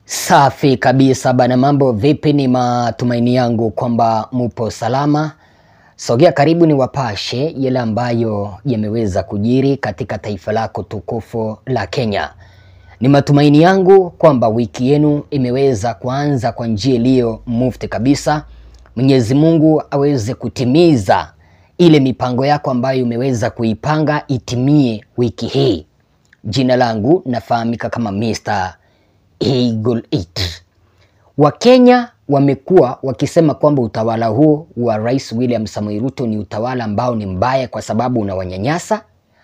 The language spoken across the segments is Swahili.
Safi kabisa bana, mambo vipi? Ni matumaini yangu kwamba mupo salama. Sogea karibu ni wapashe yale ambayo yameweza kujiri katika taifa lako tukufu la Kenya. Ni matumaini yangu kwamba wiki yenu imeweza kuanza kwa njia iliyo mufti kabisa. Mwenyezi Mungu aweze kutimiza ile mipango yako ambayo umeweza kuipanga itimie wiki hii. Jina langu nafahamika kama Mr. Eagle It. Wakenya wamekuwa wakisema kwamba utawala huo wa Rais William Samoei Ruto ni utawala ambao ni mbaya kwa sababu unawanyanyasa.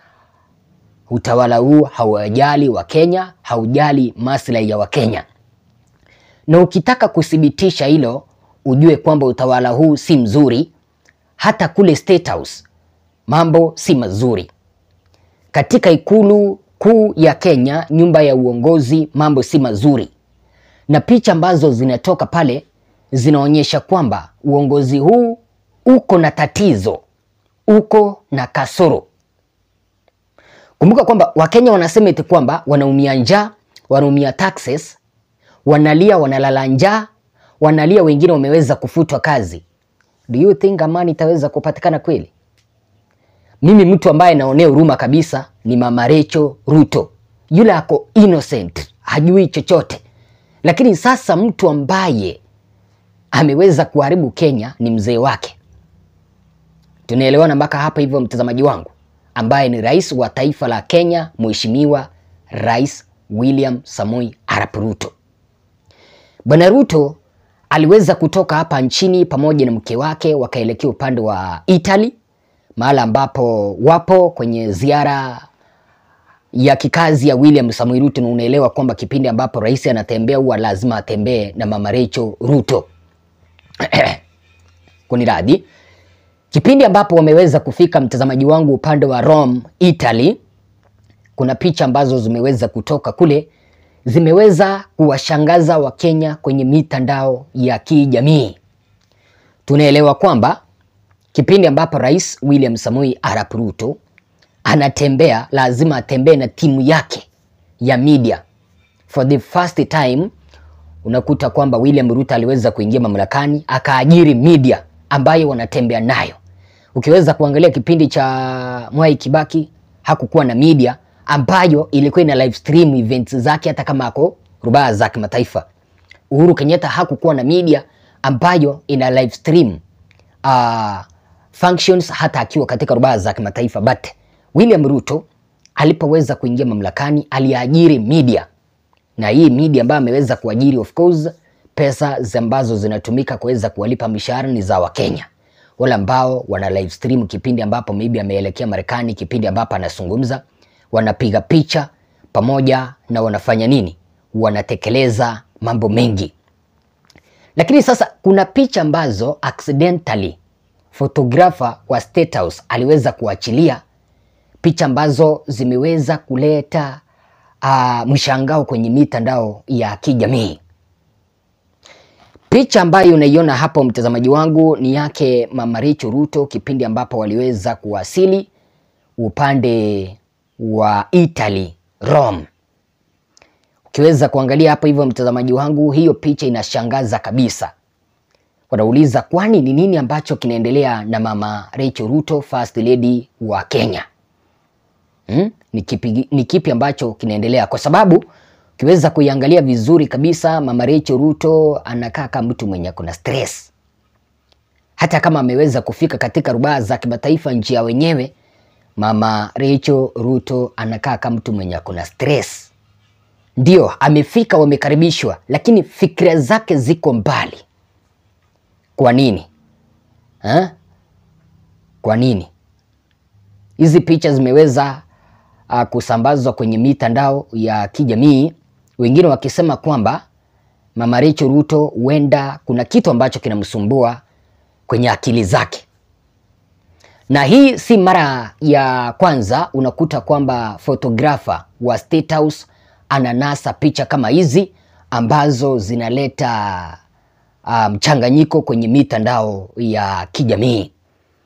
Utawala huu hauwajali Wakenya, haujali maslahi ya Wakenya. Na ukitaka kuthibitisha hilo, ujue kwamba utawala huu si mzuri. Hata kule State House mambo si mazuri. Katika ikulu kuu ya Kenya, nyumba ya uongozi, mambo si mazuri, na picha ambazo zinatoka pale zinaonyesha kwamba uongozi huu uko na tatizo, uko na kasoro. Kumbuka kwamba Wakenya wanasema eti kwamba wanaumia njaa, wanaumia taxes, wanalia, wanalala njaa, wanalia, wengine wameweza kufutwa kazi. Do you think amani itaweza kupatikana kweli? Mimi mtu ambaye naonea huruma kabisa ni Mama Rachel Ruto. Yule ako innocent, hajui chochote, lakini sasa mtu ambaye ameweza kuharibu Kenya ni mzee wake. Tunaelewana mpaka hapa hivyo, mtazamaji wangu, ambaye ni rais wa taifa la Kenya, Mheshimiwa Rais William Samoei Arap Ruto. Bwana Ruto aliweza kutoka hapa nchini pamoja na mke wake wakaelekea upande wa Italy mahala ambapo wapo kwenye ziara ya kikazi ya William Samoei Ruto, na unaelewa kwamba kipindi ambapo rais anatembea huwa lazima atembee na mama Rachel Ruto. Kuni radhi, kipindi ambapo wameweza kufika, mtazamaji wangu, upande wa Rome, Italy, kuna picha ambazo zimeweza kutoka kule, zimeweza kuwashangaza Wakenya kwenye mitandao ya kijamii. Tunaelewa kwamba kipindi ambapo rais William Samoei Arap Ruto anatembea lazima atembee na timu yake ya media. For the first time unakuta kwamba William Ruto aliweza kuingia mamlakani akaajiri media ambayo wanatembea nayo. Ukiweza kuangalia kipindi cha Mwai Kibaki hakukuwa na media ambayo ilikuwa ina live stream events zake hata kama ako rubaa za kimataifa. Uhuru Kenyatta hakukuwa na media ambayo ina live stream uh, functions hata akiwa katika rubaa za kimataifa. But William Ruto alipoweza kuingia mamlakani aliajiri media, na hii media ambayo ameweza kuajiri, of course, pesa ambazo zinatumika kuweza kuwalipa mishahara ni za Wakenya wale ambao wana live stream kipindi ambapo maybe ameelekea Marekani, kipindi ambapo anazungumza, wanapiga picha pamoja na wanafanya nini, wanatekeleza mambo mengi. Lakini sasa kuna picha ambazo accidentally photographer wa State House aliweza kuachilia picha ambazo zimeweza kuleta uh, mshangao kwenye mitandao ya kijamii. Picha ambayo unaiona hapo mtazamaji wangu ni yake Mama Rachel Ruto kipindi ambapo waliweza kuwasili upande wa Italy, Rome. Ukiweza kuangalia hapo hivyo mtazamaji wangu, hiyo picha inashangaza kabisa. Wanauliza kwani ni nini ambacho kinaendelea na Mama Rachel Ruto, First Lady wa Kenya? Hmm? Ni kipi, ni kipi ambacho kinaendelea? Kwa sababu ukiweza kuiangalia vizuri kabisa Mama Rachel Ruto anakaa kama mtu mwenye kuna stress. Hata kama ameweza kufika katika rubaa za kimataifa nchi ya wenyewe, Mama Rachel Ruto anakaa kama mtu mwenye kuna stress. Ndio amefika, wamekaribishwa, lakini fikira zake ziko mbali. Kwa nini ha? Kwa nini hizi picha zimeweza uh, kusambazwa kwenye mitandao ya kijamii, wengine wakisema kwamba Mama Rachel Ruto huenda kuna kitu ambacho kinamsumbua kwenye akili zake, na hii si mara ya kwanza unakuta kwamba photographer wa State House ananasa picha kama hizi ambazo zinaleta mchanganyiko um, kwenye mitandao ya kijamii.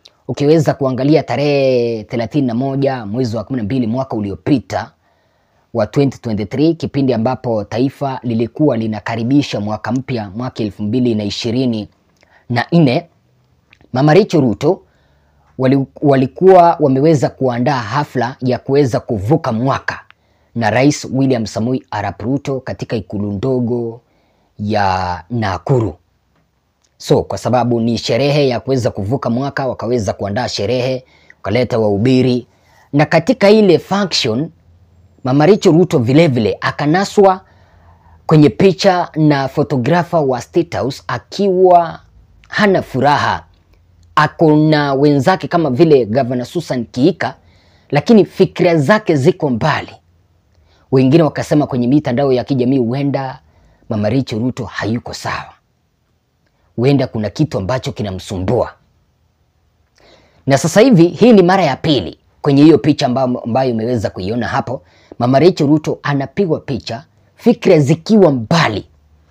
Ukiweza kuangalia tarehe thelathini na moja mwezi wa kumi na mbili mwaka uliopita wa 2023 kipindi ambapo taifa lilikuwa linakaribisha mwaka mpya mwaka elfu mbili na ishirini na nne, Mama Rachel Ruto wali, walikuwa wameweza kuandaa hafla ya kuweza kuvuka mwaka na Rais William Samoei Arap Ruto katika ikulu ndogo ya Nakuru. So kwa sababu ni sherehe ya kuweza kuvuka mwaka, wakaweza kuandaa sherehe, wakaleta wahubiri, na katika ile function Mama Rachel Ruto vilevile akanaswa kwenye picha na fotografa wa State House akiwa hana furaha, ako na wenzake kama vile Gavana Susan Kiika, lakini fikira zake ziko mbali. Wengine wakasema kwenye mitandao ya kijamii huenda Mama Rachel Ruto hayuko sawa, huenda kuna kitu ambacho kinamsumbua. Na sasa hivi hii ni mara ya pili kwenye hiyo picha ambayo, ambayo imeweza kuiona hapo, Mama Rachel Ruto anapigwa picha fikra zikiwa mbali,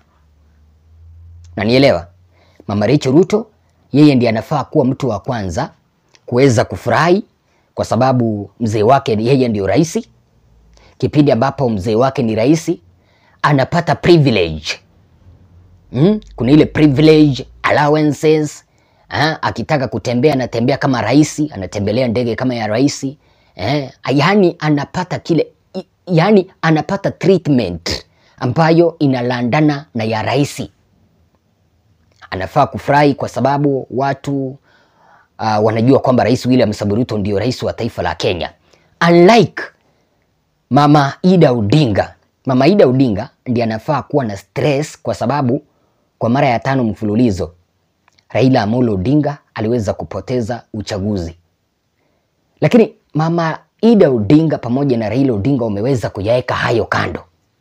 na nielewa Mama Rachel Ruto yeye ndiye anafaa kuwa mtu wa kwanza kuweza kufurahi kwa sababu mzee wake yeye ndio rais. Kipindi ambapo mzee wake ni rais anapata privilege hmm? Kuna ile privilege allowances ha? Akitaka kutembea anatembea kama rais, anatembelea ndege kama ya rais eh? Yani anapata kile yani anapata treatment ambayo inalandana na ya rais. Anafaa kufurahi kwa sababu watu uh, wanajua kwamba Rais William Samoei Ruto ndio rais wa taifa la Kenya. Unlike Mama Ida Odinga. Mama Ida Odinga ndiye anafaa kuwa na stress kwa sababu kwa mara ya tano mfululizo Raila Amolo Odinga aliweza kupoteza uchaguzi, lakini Mama Ida Odinga pamoja na Raila Odinga wameweza kuyaweka hayo kando,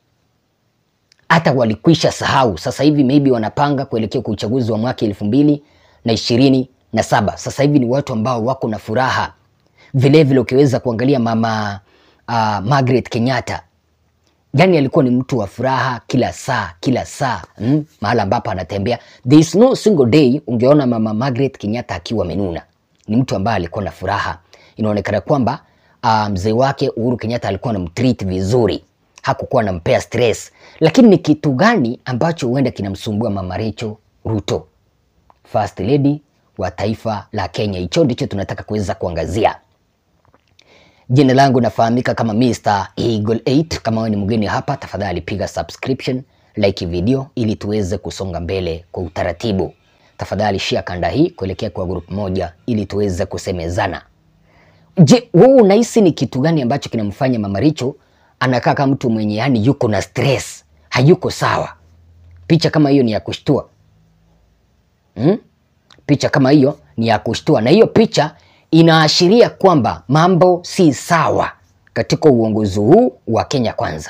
hata walikwisha sahau. Sasa hivi maybe wanapanga kuelekea kwa uchaguzi wa mwaka elfu mbili na ishirini na saba. Sasa hivi ni watu ambao wako na furaha vilevile. Ukiweza kuangalia mama uh, Margaret Kenyatta, yani alikuwa ni mtu wa furaha kila saa kila saa mm, mahala ambapo anatembea, there is no single day ungeona mama Margaret Kenyatta akiwa amenuna. Ni mtu ambaye alikuwa na furaha. Inaonekana kwamba uh, mzee wake Uhuru Kenyatta alikuwa anamtreat vizuri, hakukuwa anampea stress. Lakini ni kitu gani ambacho huenda kinamsumbua mama Rachel Ruto, first lady wa taifa la Kenya? Hicho ndicho tunataka kuweza kuangazia. Jina langu nafahamika kama Mr. Eagle 8. Kama wewe ni mgeni hapa, tafadhali piga subscription, like video ili tuweze kusonga mbele kwa utaratibu. Tafadhali share kanda hii kuelekea kwa group moja ili tuweze kusemezana. Je, wewe unahisi ni kitu gani ambacho kinamfanya Mama Rachel anakaa kama mtu mwenye yani yuko na stress, hayuko sawa? Picha kama hiyo ni ya kushtua hmm? Picha kama hiyo ni ya kushtua, na hiyo picha inaashiria kwamba mambo si sawa katika uongozi huu wa Kenya Kwanza.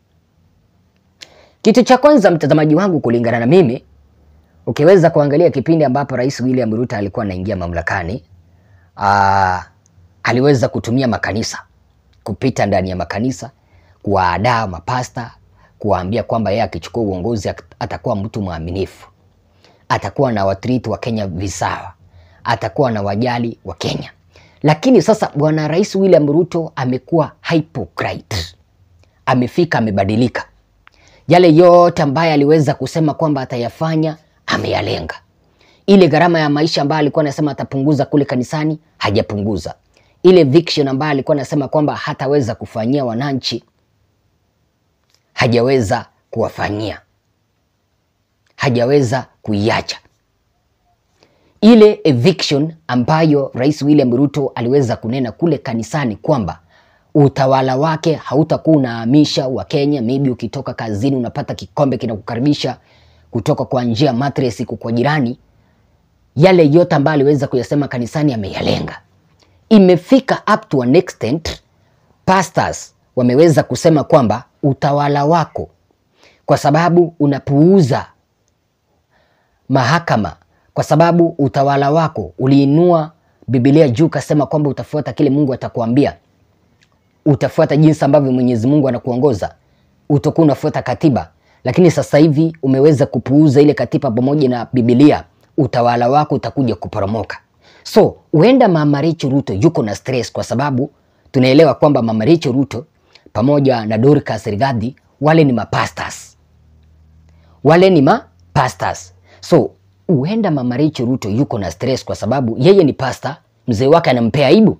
Kitu cha kwanza, mtazamaji wangu, kulingana na mimi, ukiweza kuangalia kipindi ambapo Rais William Ruto alikuwa anaingia mamlakani, aa, aliweza kutumia makanisa, kupita ndani ya makanisa, kuwaadaa mapasta, kuwaambia kwamba yeye akichukua uongozi atakuwa mtu mwaminifu, atakuwa na watreat wa Kenya visawa atakuwa na wajali wa Kenya. Lakini sasa bwana Rais William Ruto amekuwa hypocrite, amefika amebadilika. Yale yote ambayo aliweza kusema kwamba atayafanya ameyalenga. Ile gharama ya maisha ambayo alikuwa anasema atapunguza kule kanisani hajapunguza. Ile eviction ambayo alikuwa anasema kwamba hataweza kufanyia wananchi hajaweza kuwafanyia, hajaweza kuiacha ile eviction ambayo Rais William Ruto aliweza kunena kule kanisani kwamba utawala wake hautakuwa unahamisha Wakenya, maybe ukitoka kazini unapata kikombe kinakukaribisha kutoka kwa njia mattress kwa jirani. Yale yote ambayo aliweza kuyasema kanisani ameyalenga. Imefika up to an extent pastors wameweza kusema kwamba utawala wako, kwa sababu unapuuza mahakama kwa sababu utawala wako uliinua Biblia juu kasema kwamba utafuata kile Mungu atakuambia, utafuata jinsi ambavyo Mwenyezi Mungu anakuongoza, utakuwa unafuata katiba. Lakini sasa hivi umeweza kupuuza ile katiba pamoja na Biblia, utawala wako utakuja kuporomoka. So huenda Mama Rachel Ruto yuko na stress, kwa sababu tunaelewa kwamba Mama Rachel Ruto pamoja na Dorcas Rigathi, wale ni mapastors, wale ni mapastors. So huenda Mama Rachel Ruto yuko na stress kwa sababu yeye ni pasta, mzee wake anampea aibu.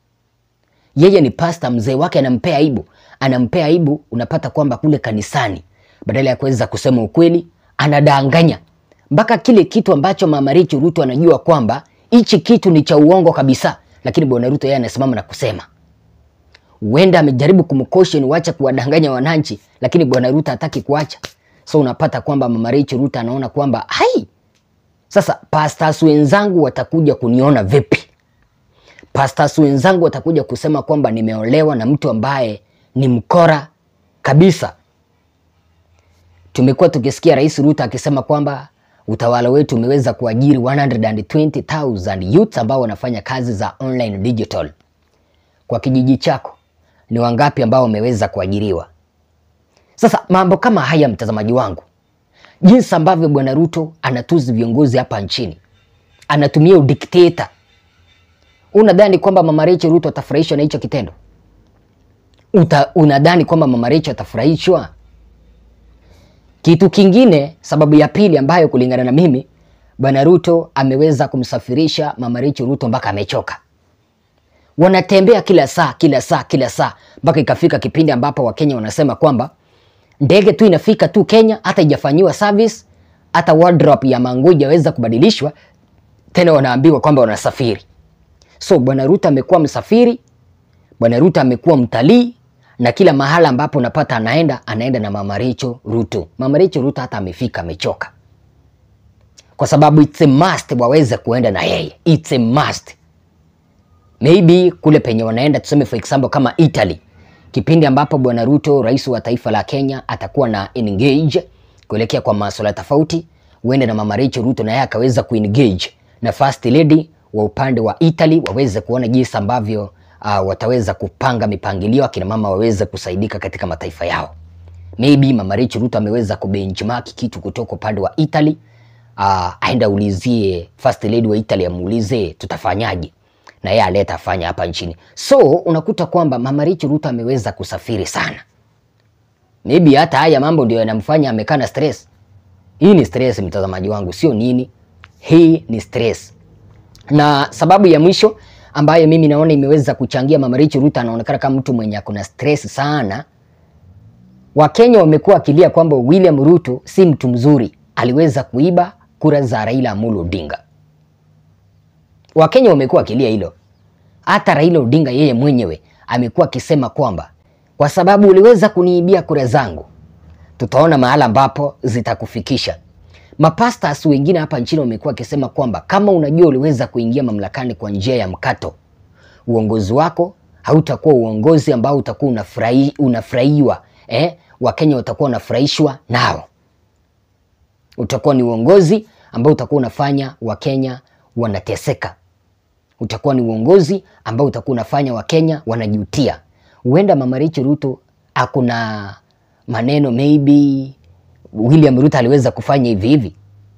Yeye ni pasta, mzee wake anampea aibu, anampea aibu. Unapata kwamba kule kanisani, badala ya kuweza kusema ukweli, anadanganya mpaka kile kitu ambacho Mama Rachel Ruto anajua kwamba hichi kitu ni cha uongo kabisa, lakini bwana Ruto yeye anasimama na kusema. Huenda amejaribu kumcaution uache kuwadanganya wananchi, lakini bwana Ruto hataki kuacha. So unapata kwamba Mama Rachel Ruto anaona kwamba hai, sasa pastors wenzangu watakuja kuniona vipi? Pastors wenzangu watakuja kusema kwamba nimeolewa na mtu ambaye ni mkora kabisa. Tumekuwa tukisikia Rais Ruto akisema kwamba utawala wetu umeweza kuajiri 120,000 youths ambao wanafanya kazi za online digital. Kwa kijiji chako ni wangapi ambao wameweza kuajiriwa? Sasa mambo kama haya, mtazamaji wangu, jinsi ambavyo bwana Ruto anatuzi viongozi hapa nchini, anatumia udikteta. Unadhani kwamba mama Rachel Ruto atafurahishwa na hicho kitendo? Uta, unadhani kwamba mama Rachel atafurahishwa? Kitu kingine, sababu ya pili ambayo kulingana na mimi, bwana Ruto ameweza kumsafirisha mama Rachel Ruto mpaka amechoka. Wanatembea kila saa kila saa kila saa mpaka ikafika kipindi ambapo Wakenya wanasema kwamba ndege tu inafika tu Kenya, hata ijafanyiwa service, hata wardrobe ya manguo haijaweza kubadilishwa, tena wanaambiwa kwamba wanasafiri. So bwana Ruto amekuwa msafiri, bwana Ruto amekuwa mtalii, na kila mahala ambapo unapata anaenda anaenda na mama Rachel Ruto. Mama Rachel Ruto hata amefika amechoka, kwa sababu it's a must waweze kuenda na yeye, it's a must. Maybe kule penye wanaenda tuseme for example kama Italy, kipindi ambapo bwana Ruto rais wa taifa la Kenya atakuwa na engage kuelekea kwa masuala tofauti, uende na mama Rachel Ruto na yeye akaweza kuengage na first lady wa upande wa Italy waweze kuona jinsi ambavyo uh, wataweza kupanga mipangilio, akina mama waweze kusaidika katika mataifa yao. Maybe mama Rachel Ruto ameweza kubenchmark kitu kutoka upande wa Italy, uh, aenda ulizie first lady wa Italy, amuulize tutafanyaje, na yeye aleta afanya hapa nchini. So unakuta kwamba mama Rachel Ruto ameweza kusafiri sana. Maybe hata haya mambo ndio yanamfanya amekaa na stress. Hii ni stress, mtazamaji wangu, sio nini. Hii ni stress. Na sababu ya mwisho ambayo mimi naona imeweza kuchangia mama Rachel Ruto anaonekana kama mtu mwenye akona stress sana. Wakenya wamekuwa akilia kwamba William Ruto si mtu mzuri, aliweza kuiba kura za Raila Amolo Odinga. Wakenya wamekuwa akilia hilo. Hata Raila Odinga yeye mwenyewe amekuwa akisema kwamba kwa sababu uliweza kuniibia kura zangu, tutaona mahala ambapo zitakufikisha. Mapastas wengine hapa nchini wamekuwa wakisema kwamba kama unajua uliweza kuingia mamlakani kwa njia ya mkato, uongozi wako hautakuwa uongozi ambao utakuwa unafurahi, unafurahiwa eh? Wakenya watakuwa wanafurahishwa nao. Utakuwa ni uongozi ambao utakuwa unafanya Wakenya wanateseka. Utakuwa ni uongozi ambao utakuwa unafanya Wakenya wanajutia. Huenda mama Rachel Ruto akuna maneno maybe William Ruto aliweza kufanya hivi hivi.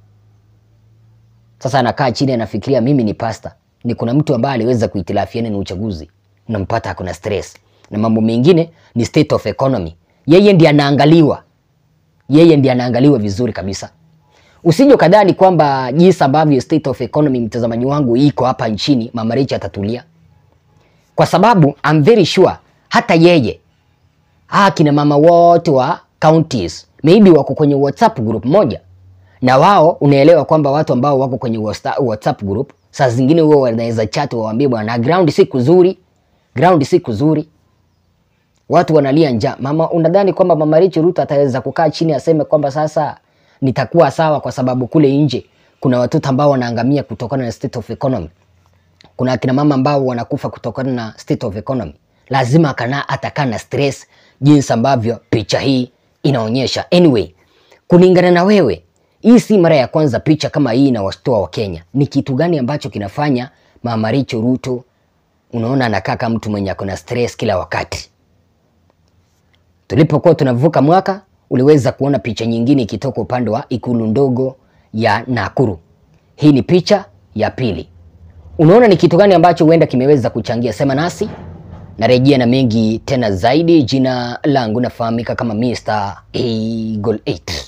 Sasa anakaa chini anafikiria, mimi ni pasta, ni kuna mtu ambaye aliweza kuhitilafiana na uchaguzi, unampata akuna stress na mambo mengine, ni state of economy. Yeye ndiye anaangaliwa, yeye ndiye anaangaliwa vizuri kabisa. Usije kadhani kwamba jinsi ambavyo state of economy, mtazamaji wangu, iko hapa nchini, mama Rachel atatulia, kwa sababu I'm very sure hata yeye ah, kina mama wote wa counties maybe wako kwenye WhatsApp group moja na wao, unaelewa kwamba watu ambao wako kwenye WhatsApp group saa zingine huwa wanaweza chat waambie, bwana ground si kuzuri, ground si kuzuri, watu wanalia njaa. Mama, unadhani kwamba mama Rachel Ruto ataweza kukaa chini aseme kwamba sasa nitakuwa sawa kwa sababu kule nje kuna watoto ambao wanaangamia kutokana na state of economy, kuna akina mama ambao wanakufa kutokana na state of economy. Lazima akana atakaa na stress jinsi ambavyo picha hii inaonyesha. Anyway, kulingana na wewe, hii si mara ya kwanza picha kama hii inawashtua Wakenya. Ni kitu gani ambacho kinafanya mama Rachel Ruto unaona anakaa kama mtu mwenye akona stress kila wakati? Tulipokuwa tunavuka mwaka, uliweza kuona picha nyingine ikitoka upande wa ikulu ndogo ya Nakuru. Hii ni picha ya pili. Unaona ni kitu gani ambacho huenda kimeweza kuchangia? Sema nasi narejea na mengi tena zaidi. Jina langu nafahamika kama Mr. Eagle 8.